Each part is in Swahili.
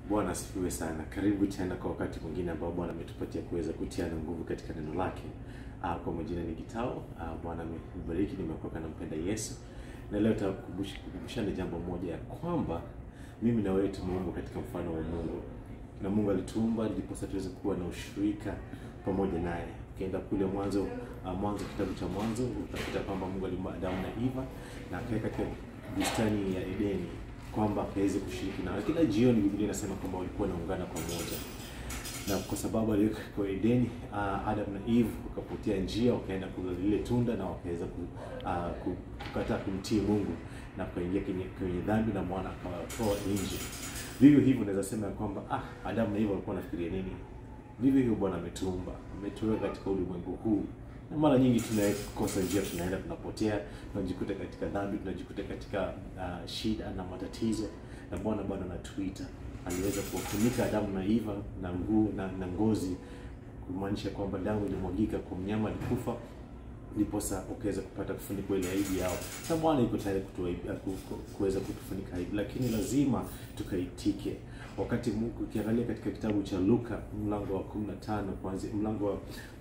Bwana asifiwe sana. Karibu tena kwa wakati mwingine ambao Bwana ametupatia kuweza kutiana nguvu katika neno lake. Uh, kwa majina ni Gitao. Uh, Bwana amebariki, nimeokoka na mpenda Yesu, na leo tutakumbushana jambo moja ya kwamba mimi na wewe tumeumbwa katika mfano wa Mungu, na Mungu alituumba ndiposa tuweze kuwa na ushirika pamoja naye. Ukienda kule mwanzo, uh, mwanzo kitabu cha Mwanzo utakuta kwamba Mungu aliumba Adamu na Eva na akaweka katika bustani ya Edeni kwamba akaweze kushiriki na kila jioni. Biblia inasema kwamba walikuwa wanaungana pamoja, na kwa sababu aliweka kwa Edeni, uh, Adam na Eve wakapotea njia, wakaenda kula lile tunda na wakaweza ku, uh, ku- kukataa kumtii Mungu na kuingia kwenye, kwenye dhambi na mwana akawatoa nje. Vivyo hivyo naweza sema ya kwamba ah, Adam na Eve walikuwa wanafikiria nini? Vivyo hivyo Bwana ametuumba, ametuweka katika ulimwengu huu na mara nyingi tunakosa njia, tunaenda tunapotea, tunajikuta katika dhambi, tunajikuta katika uh, shida na matatizo, na Bwana bado anatuita. Aliweza kuwafunika Adamu na Eva na nguo na, na ngozi, kumaanisha kwamba damu ilimwagika kwa mnyama alikufa, ndiposa ukaweza kupata kufunikwa ile aibu yao, na Bwana yuko tayari kutuaibu- ku- ku- kuweza kutufunika aibu, lakini lazima tukaitike. Wakati Mungu ukiangalia katika kitabu cha Luka mlango wa 15 kuanzia mlango wa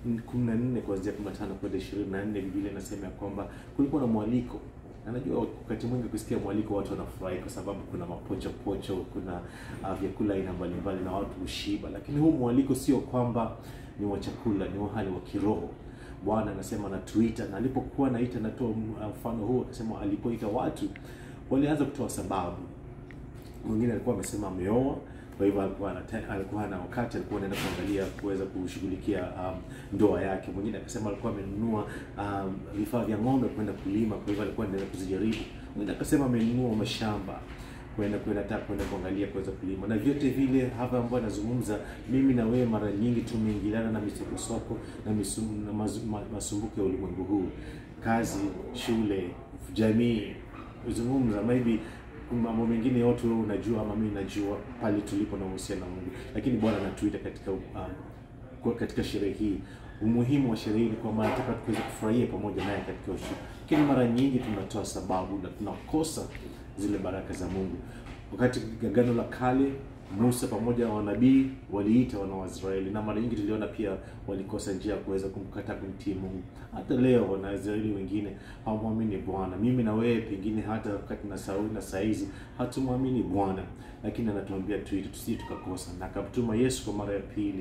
14 kuanzia 15 kwenda 24, Biblia inasema ya kwamba kulikuwa na mwaliko. Na najua wakati mwingi kusikia mwaliko watu wanafurahi kwa sababu kuna mapocho pocho, kuna uh, vyakula aina mbalimbali na watu hushiba, lakini huu mwaliko sio kwamba ni wa chakula, ni wa hali wa kiroho. Bwana anasema anatuita, na alipokuwa anaita, natoa mfano huu, akasema alipoita watu walianza kutoa sababu mwingine alikuwa amesema ameoa, kwa hivyo alikuwa anata- alikuwa na wakati alikuwa anaenda kuangalia kuweza kushughulikia um, ndoa yake. Mwingine akasema alikuwa amenunua um, vifaa vya ng'ombe kwenda kulima, kwa hivyo alikuwa anaenda kuzijaribu. Mwingine akasema amenunua mashamba kwenda kwenda hata kwenda kuangalia kuweza kulima, na vyote vile hapa ambao anazungumza, mimi na wewe mara nyingi tumeingiliana na misokosoko na, misum, na mazu- ma, masumbuko ya ulimwengu huu, kazi, shule, jamii kuzungumza maybe mambo mengine yote wewe unajua ama mimi najua pale tulipo na uhusiano na Mungu, lakini Bwana anatuita katika uh, kwa katika sherehe hii. Umuhimu wa sherehe hii ni kwamba anataka tuweze kufurahia pamoja naye katika ushirika, lakini mara nyingi tunatoa sababu na tunakosa zile baraka za Mungu. Wakati Agano la Kale Musa pamoja na wanabii waliita wana wa Israeli, na mara nyingi tuliona pia walikosa njia ya kuweza kumkataa kumtii Mungu. Hata leo Wanaisraeli wengine hawamwamini Bwana. Mimi na wewe pengine hata wakati na Sauli na saizi hatumwamini Bwana, lakini anatuambia tuite tusije tukakosa, na akamtuma Yesu kwa mara ya pili.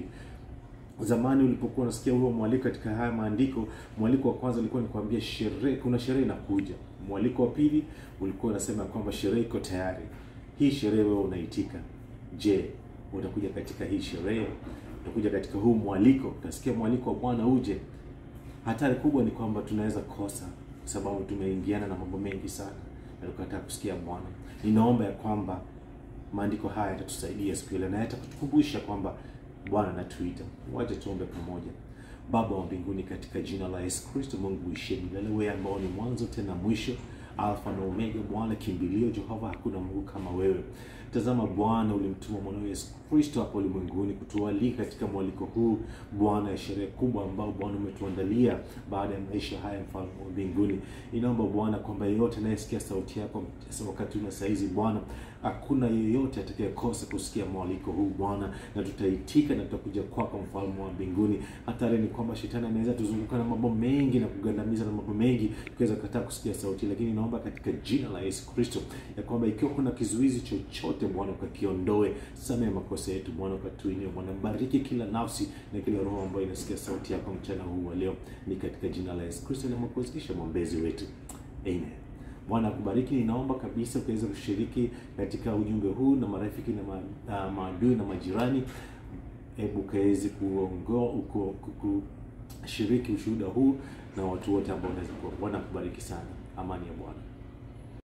Zamani ulipokuwa unasikia huo mwaliko katika haya maandiko, mwaliko wa kwanza ulikuwa ni kuambia sherehe, kuna sherehe inakuja. Mwaliko wa pili ulikuwa unasema kwamba sherehe iko tayari. Hii sherehe wewe unaitika. Je, utakuja katika hii sherehe? Utakuja katika huu mwaliko? Utasikia mwaliko wa Bwana uje? Hatari kubwa ni kwamba tunaweza kosa, kwa sababu tumeingiana na mambo mengi sana na tukataa kusikia Bwana. Ninaomba ya kwamba maandiko haya yatatusaidia siku ile na yatakutukumbusha kwamba Bwana anatuita. Waje tuombe pamoja. Baba wa mbinguni, katika jina la Yesu Kristo, Mungu uishie milele, wewe ambao ni mwanzo tena mwisho, Alfa na Omega, Bwana kimbilio, Jehova, hakuna Mungu kama wewe. Tazama Bwana, ulimtuma mwanao Yesu Kristo hapa ulimwenguni kutualika katika mwaliko huu Bwana, ya sherehe kubwa ambao Bwana umetuandalia baada ya maisha haya, mfalme wa mbinguni. Inaomba Bwana kwamba yeyote anayesikia sauti yako wakati una saizi Bwana, hakuna yeyote atakayekosa kusikia mwaliko huu Bwana, na tutaitika na tutakuja kwako, mfalme wa mbinguni. Hatari ni kwamba shetani anaweza tuzunguka na mambo mengi na kugandamiza na mambo mengi, tukiweza kataa kusikia sauti, lakini naomba katika jina la Yesu Kristo ya kwamba ikiwa kuna kizuizi chochote Bwana, ukakiondoe, samehe makosa yetu Bwana, ukatuinue Bwana, bariki kila nafsi na kila roho ambayo inasikia sauti yako mchana huu wa leo, ni katika jina la Yesu Kristo na mwokozi kisha mwombezi wetu, amen. Bwana akubariki. Ninaomba kabisa ukaweza kushiriki katika ujumbe huu na marafiki na ma, uh, maadui na majirani. Hebu ukaweze kuongoa uko kushiriki ushuhuda huu na watu wote ambao unaweza kuwa. Bwana akubariki sana. Amani ya Bwana.